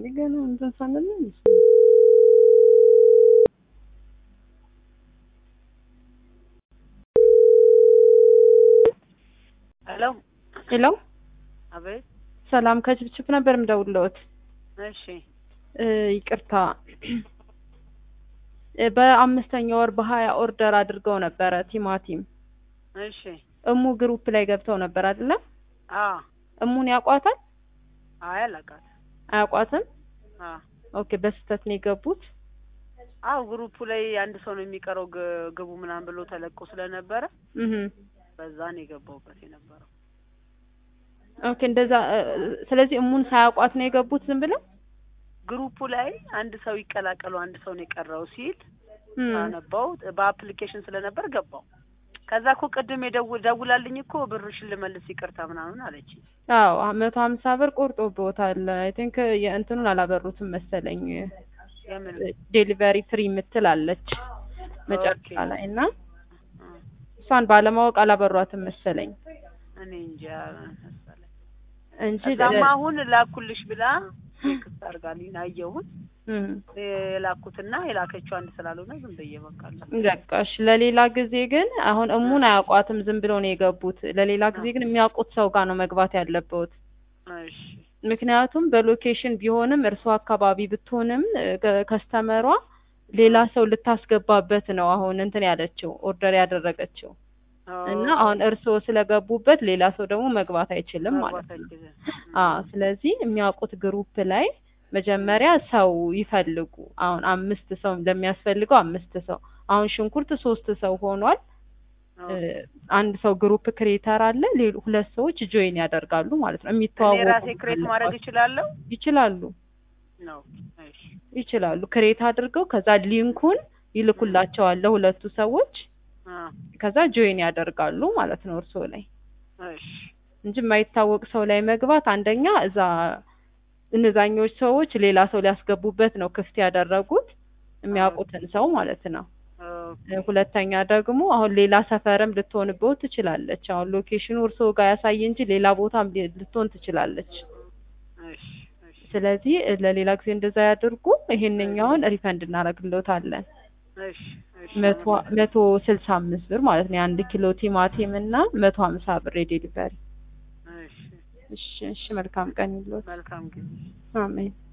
ገና እንትን ሳንል ሄሎ ሄሎ፣ አቤት። ሰላም ከችፕችፕ ነበር የምደውልልዎት። እሺ እ ይቅርታ እ በአምስተኛ ወር በሀያ ኦርደር አድርገው ነበረ ቲማቲም። እሺ። እሙ ግሩፕ ላይ ገብተው ነበር አይደለ? አ እሙን ያውቋታል? አይ አላውቃትም። አያውቋትም? አ ኦኬ፣ በስህተት ነው የገቡት። አው ግሩፑ ላይ አንድ ሰው ነው የሚቀረው ግ- ግቡ ምናምን ብሎ ተለቆ ስለነበረ እህ በዛ ነው የገባሁበት የነበረው። ኦኬ፣ እንደዛ እ፣ ስለዚህ እሙን ሳያውቋት ነው የገቡት ዝም ብለው? ግሩፑ ላይ አንድ ሰው ይቀላቀሉ አንድ ሰው ነው የቀረው ሲል እም፣ አነባው በአፕሊኬሽን ስለነበር ገባው። ከዛ እኮ ቅድም የደው- ደውላልኝ እኮ ብርሽን ልመልስ ይቅርታ ምናምን አለች። አዎ መቶ ሀምሳ ብር ቆርጦብዎታል። አይ ቲንክ የእንትኑን አላበሩትም መሰለኝ የምን ዴሊቨሪ ፍሪ የምትል አለች መጨረሻ ኦኬ። ላይ እና አ፣ እሷን ባለማወቅ አላበሯትም መሰለኝ እኔ እንጃ መሰለኝ። እንጂ ከዛማ አሁን ላኩልሽ ብላ ቴክስት አድርጋልኝ አየሁት። እም፣ የላኩትና የላከችው አንድ ስላልሆነ ዝም ብዬ በቃላ። በቃሽ። ለሌላ ጊዜ ግን አሁን እሙን አያውቋትም፣ ዝም ብለው ነው የገቡት። ለሌላ ጊዜ ግን የሚያውቁት ሰው ጋር ነው መግባት ያለበት። እሺ ምክንያቱም በሎኬሽን ቢሆንም እርሷ አካባቢ ብትሆንም እ፣ ከስተመሯ ሌላ ሰው ልታስገባበት ነው አሁን እንትን ያለችው ኦርደር ያደረገችው እና አሁን እርስዎ ስለገቡበት ሌላ ሰው ደግሞ መግባት አይችልም ማለት ነው። አዎ ስለዚህ የሚያውቁት ግሩፕ ላይ መጀመሪያ ሰው ይፈልጉ። አሁን አምስት ሰው ለሚያስፈልገው አምስት ሰው አሁን ሽንኩርት ሶስት ሰው ሆኗል። እ፣ አንድ ሰው ግሩፕ ክሬተር አለ። ሌሎ ሁለት ሰዎች ጆይን ያደርጋሉ ማለት ነው። እኔ የሚተዋወቁ ራሴ ክሬት ማድረግ እችላለሁ ይችላሉ ነው? እሺ ይችላሉ ክሬት አድርገው ከዛ ሊንኩን ይልኩላቸዋል ለሁለቱ ሰዎች አ ከዛ ጆይን ያደርጋሉ ማለት ነው እርስዎ ላይ እሺ እንጂ የማይታወቅ ሰው ላይ መግባት አንደኛ እዛ እነዛኞች ሰዎች ሌላ ሰው ሊያስገቡበት ነው ክፍት ያደረጉት የሚያውቁትን ሰው ማለት ነው። ኦኬ ሁለተኛ ደግሞ አሁን ሌላ ሰፈርም ልትሆንበት ትችላለች። አሁን ሎኬሽኑ እርስዎ ጋር ያሳይ እንጂ ሌላ ቦታም ሊ- ልትሆን ትችላለች። እሺ እሺ ስለዚህ ለሌላ ጊዜ እንደዛ ያድርጉ። ይሄንኛውን ሪፈንድ እናደርግልዎታለን። እሺ እሺ መቶ መቶ ስልሳ አምስት ብር ማለት ነው የአንድ ኪሎ ቲማቲም እና መቶ ሀምሳ ብር የዴሊቨሪ። እሺ እሺ እሺ፣ መልካም ቀን ይሎት። መልካም ጊዜ አሜን።